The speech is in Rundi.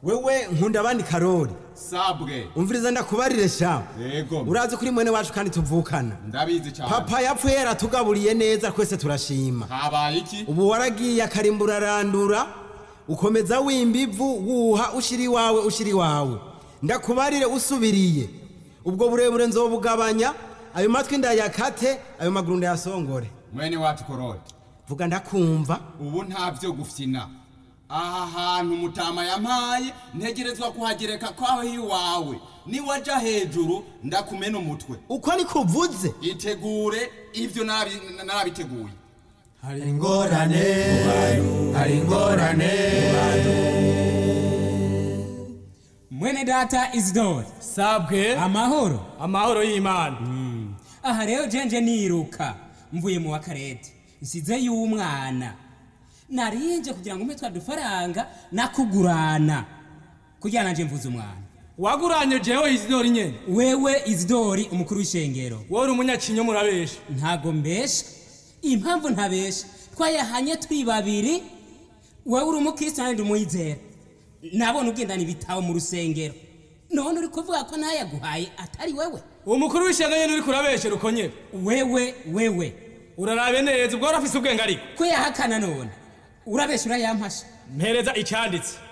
wewe nkunda abandi karori sabwe umviriza ndakubarire sha yego urazi kuri mwene wacu kandi tuvukana ndabizi cyane papa yapfuye yaratugaburiye neza twese turashima habaye iki ubu waragiye akarimbura arandura ukomeza wimba ivu wuha ushira iwawe ushira iwawe ndakubarire usubiriye ubwo burebure nzobugabanya ayo matwi ndayakate ayo maguru ndayasongore mwene wacu korode vuga ndakumva ubu nta byo gufyina aha hantu mutama yampaye ntegerezwa kuhagereka kwaho iwawe niwaja hejuru ndakumena umutwe uko niko uvuze itegure ivyo narabi- narabiteguye hari ingorane hari ingorane mwene data isidore sabwe amahoro amahoro y'imana aha rero jenje niruka mvuye mu wakarete nsize y'umwana narinje kugira ngo mpe twa dufaranga nakugurana kugira nanje mvuze umwana waguranye jewe isidori nyene wewe isidori umukuru w'ishengero wowe uri umunyakinyo murabesha ntago mbesha impamvu ntabesha twayahanye twi babiri wowe uri umukristo nanjye ndi umuyizera nabona ugendana ibitabo mu rusengero none uri kuvuga ko nayaguhaye atari wewe uwo mukuru w'ishyanga nyene uriko urabeshera uko nyene wewe wewe urarabe neza ubwo warafise ubwenge ariko ko yahakana none urabesha urayampasha mpereza icyanditse